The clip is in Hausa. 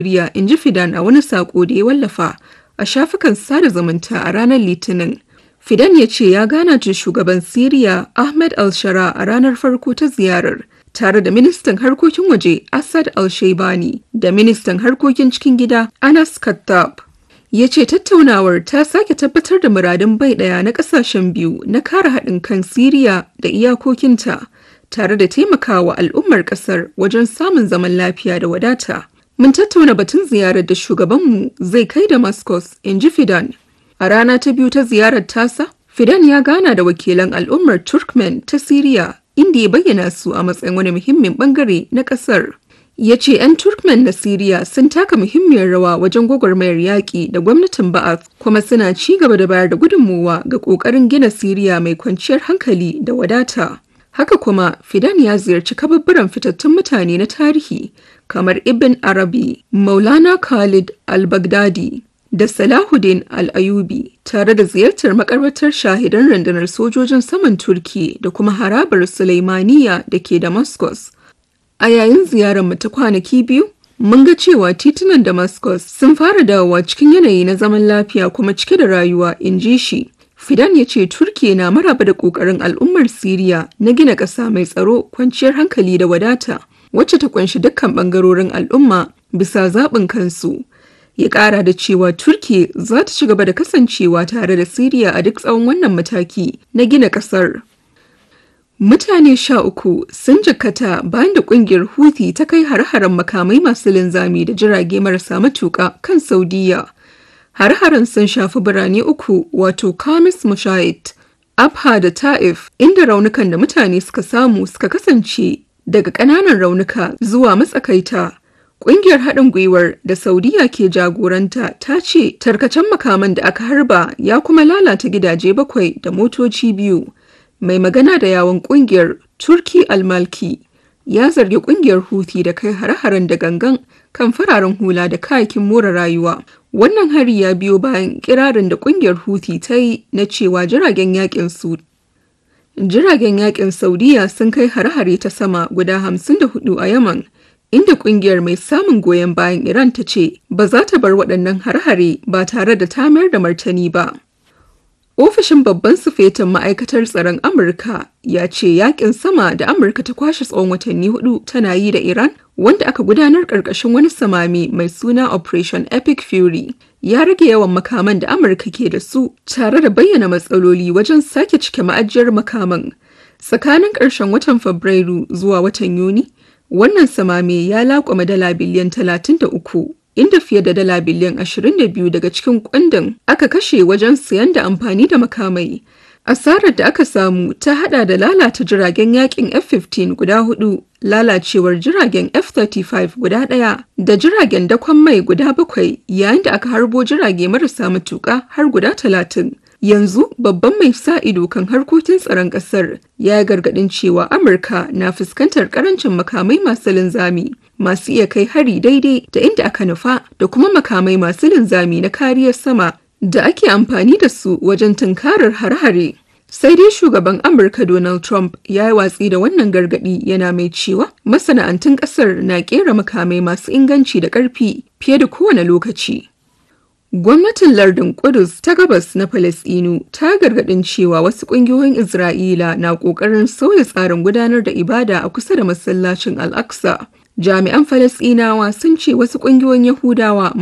Siriya, in ji Fidan a wani saƙo da ya wallafa a shafukan sada zumunta a ranar Litinin. Fidan ya ce ya gana da shugaban Siriya Ahmed al-Shara a ranar farko ta ziyarar, tare da ministan harkokin waje Assad al-Shaibani da ministan harkokin cikin gida Anas Kattab. Ya ce tattaunawar ta sake tabbatar da muradun bai ɗaya na ƙasashen biyu na kare haɗin kan Siriya da iyakokinta, tare da taimakawa al'ummar ƙasar wajen samun zaman lafiya da wadata. Mun tattauna batun ziyarar da shugabanmu zai kai Damascus, in ji Fidan. A rana ta biyu ta ziyarar tasa, Fidan ya gana da wakilan al'ummar Turkmen ta Siriya, inda ya bayyana su a matsayin wani muhimmin bangare na ƙasar. Ya ce 'yan Turkmen na Siriya sun taka muhimmiyar rawa wajen gwagwarmayar yaƙi da gwamnatin Ba'ath kuma suna ci gaba da bayar da gudunmowa ga ƙoƙarin gina Siriya mai kwanciyar hankali da wadata. Haka kuma, Fidan ya ziyarci kababburan fitattun mutane na tarihi kamar Ibn Arabi, Maulana Khalid al-Baghdadi da Salahuddin al-Ayubi tare da ziyartar makarbatar shahidan rundunar sojojin saman Turki da kuma harabar Sulaimaniya da ke Damascus. A yayin ziyarar mu ta kwanaki biyu, mun ga cewa titunan Damascus sun fara dawowa cikin yanayi na zaman lafiya kuma cike da rayuwa, in ji shi. Fidan ya ce Turkiya na maraba da ƙoƙarin al'ummar Siriya na gina ƙasa mai tsaro, kwanciyar hankali da wadata, wacce ta ƙunshi dukkan ɓangarorin al'umma bisa zaɓin kansu. Ya ƙara da cewa Turkiya za ta ci gaba da kasancewa tare da Siriya a duk tsawon wannan mataki na gina ƙasar. Mutane sha uku sun jikkata bayan da ƙungiyar Houthi ta kai har-haren makamai masu linzami da jirage marasa matuƙa kan Saudiya. Har-haren sun shafi birane uku wato Kamis Mushait, Abha da Ta'if inda raunukan da mutane suka samu suka kasance daga ƙananan raunuka zuwa matsakaita. Ƙungiyar haɗin gwiwar da Saudiya ke jagoranta ta ce tarkacen makaman da aka harba ya kuma lalata gidaje bakwai da motoci biyu. Mai magana da yawon ƙungiyar Turki Almalki ya zargi ƙungiyar Houthi da kai hare-haren da gangan kan fararen hula da kayakin more rayuwa. Wannan hari ya biyo bayan kirarin da kungiyar Houthi ta yi na cewa jiragen yakin su Jiragen yakin Saudiya sun kai hare-hare ta sama guda 54 a Yaman, inda kungiyar mai samun goyon bayan Iran ta ce ba za ta bar waɗannan hare-hare ba tare da ta mayar da martani ba. Ofishin babban sufetin ma'aikatar tsaron Amurka ya ce yakin sama da Amurka ta kwashe tsawon watanni hudu tana yi da Iran wanda aka gudanar ƙarƙashin wani samami mai suna Operation Epic Fury ya rage yawan makaman da Amurka ke da su tare da bayyana matsaloli wajen sake cike ma'ajiyar makaman. Tsakanin ƙarshen watan Fabrairu zuwa watan Yuni, wannan samame ya laƙwama dala biliyan 33 inda fiye da dala biliyan 22 daga cikin kundin aka kashe wajen siyan da amfani da makamai. Asarar da aka samu ta hada da lalata jiragen yakin F-15 guda hudu, lalacewar jiragen F-35 guda daya, da jiragen dakon mai guda bakwai yayin da aka harbo jirage marasa matuka har guda talatin. Yanzu babban mai sa ido kan harkokin tsaron ƙasar ya gargaɗin cewa Amurka na fuskantar ƙarancin makamai masu linzami masu iya kai hari daidai da inda aka nufa da kuma makamai masu linzami na kariyar sama da ake amfani da su wajen tunkarar hare-hare. Sai dai shugaban Amurka Donald Trump ya yi watsi da wannan gargaɗi yana mai cewa masana'antun ƙasar na ƙera makamai masu inganci da ƙarfi fiye da kowane lokaci. Gwamnatin lardin Kudus ta gabas na Falasɗinu ta gargaɗin cewa wasu ƙungiyoyin Isra'ila na ƙoƙarin sauya tsarin gudanar da ibada a kusa da masallacin Al-Aqsa. Jami'an Falasɗinawa sun ce wasu ƙungiyoyin Yahudawa